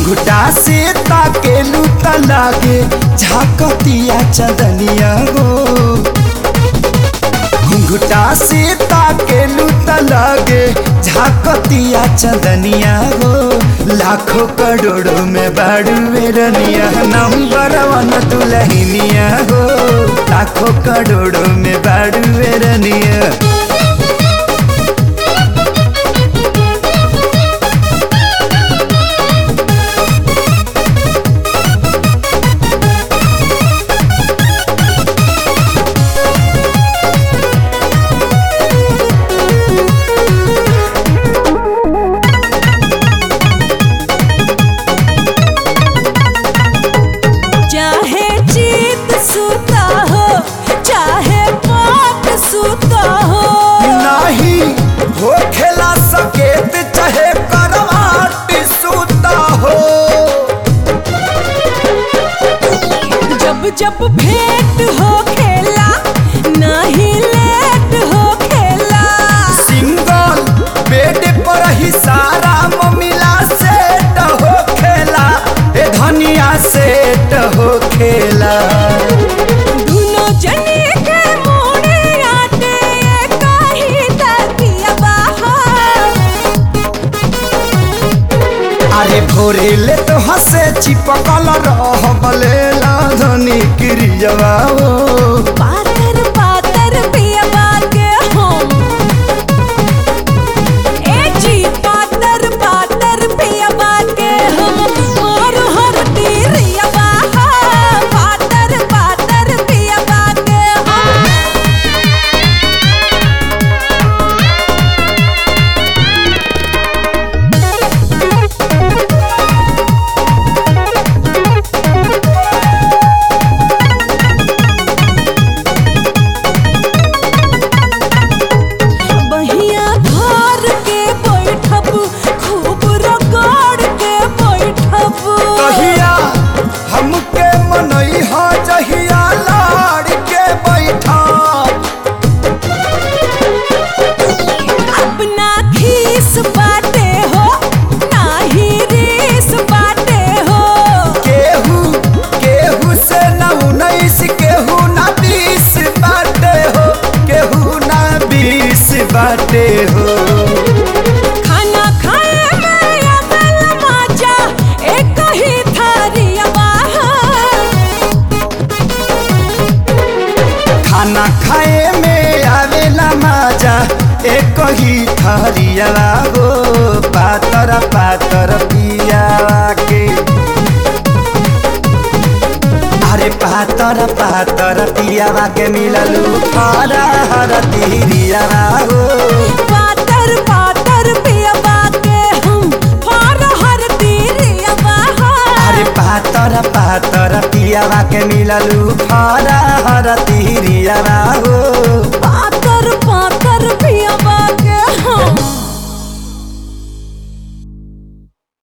घुंघटा से ताकेलू त लागे झाकतिया चदनिया हो घुंघटा से ताकेलू त लागे झाकतिया चदनिया हो लाखों करोड़ों में बाड़ू रनिया नंबर वन दुलहिनिया हो लाखों करोड़ों में बाड़ू रनिया चाहे जीत सूता हो चाहे पाप सूता हो नाही हो खेला सकेत चाहे करवाट सूता हो जब जब भेंट हो खेला नहीं लेट हो खेला सिंगल बेड पर ही सारा ममिला सेट हो खेला ए धनिया सेट हो खेला दुनो जने के मोड़े आटे कहीं तकिया बाहर अरे भोरे ले तो हंसे चिपकल रह बलेला धनी क्रियवा हो पातर पातर पिया के हम ए जी पातर पातर पिया के हम और हर तीरिया पातर पातर पिया के हम बहिया घर के बैठब खूब रगड़ के बैठब कहिया हमके मनई हा जहिया लाड़ के बैठा अपना खीस बाटे हो नाही रीस बाटे हो केहू केहू से न उन्नीस केहू न बीस बाटे हो केहू न बीस बाटे हो खाना खाए में अकल मजा एक ही थारिया बाहर खाना खाए में आवेला मजा एक ही थरिया हो पातर पातर पिया के अरे पातर पातर पियावा के मिललू हरा हर तिरिया हो पातर पातर पिया के हम फार हर तीरिया बाहर अरे पातर पातर पियावा के मिललू हरा हर तिरिया हो पातर